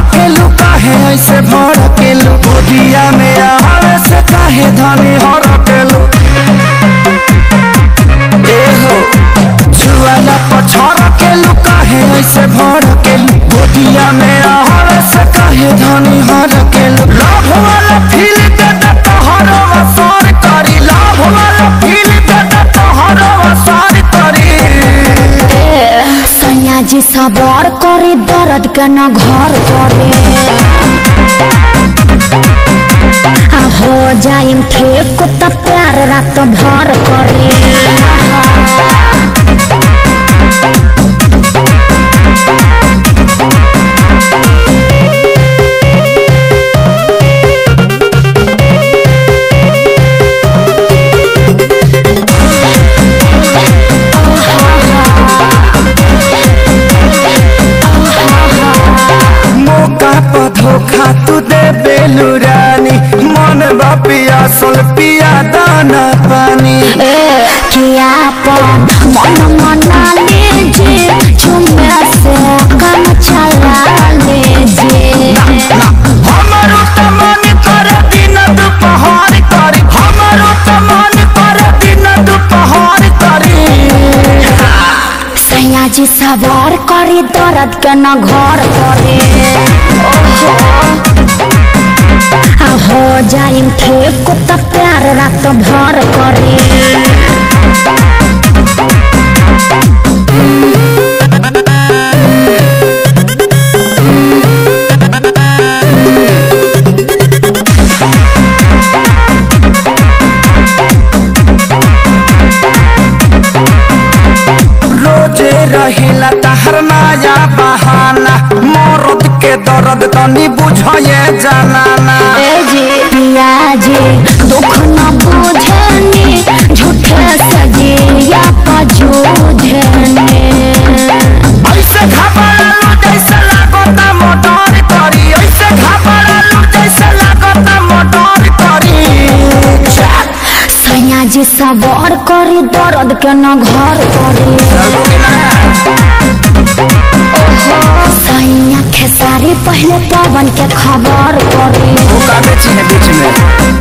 केलू काहे ऐसे भर केलू गोदिया में आवे से काहे धनी हर केलू ए हो जुआला पछड़ केलू काहे ऐसे भर केलू गोदिया में आवे से काहे धनी हर केलू लाभ वाला फील दे दे तोहर वसार करी लाभ वाला फील दे दे तोहर वसार करी सैया जी सबर करे दर्द के न घर करे आ हो जाइम ठीक त प्यार रात भर करे मौका पर धोखा तू दे बेलू रानी मन बा पियासल पिया दाना पानी ए किया पन मन मना लीजिए झुमे से काम चला लीजिए हमारो त मन कर दिन दुपहर करी हमारो त मन कर दिन दुपहर करी सैया जी सवार करे दर्द के न घर करे आ हो जाइम ठीक त प्यार रात भर करे रोजे रहेला तहर नया बहाना मरद के दर्द तनी बुझे जनाना ए जी पिया जी दुख न बुझनी झूठे सजिया पजूझने ऐसे घबरालू जैसे लागता मोटर करी ऐसे घबरालू जैसे लागता मोटर करी सैया जी सवार करे दर्द के न घर करे सैया खेसारी पहले पवन के खबर करे बीच में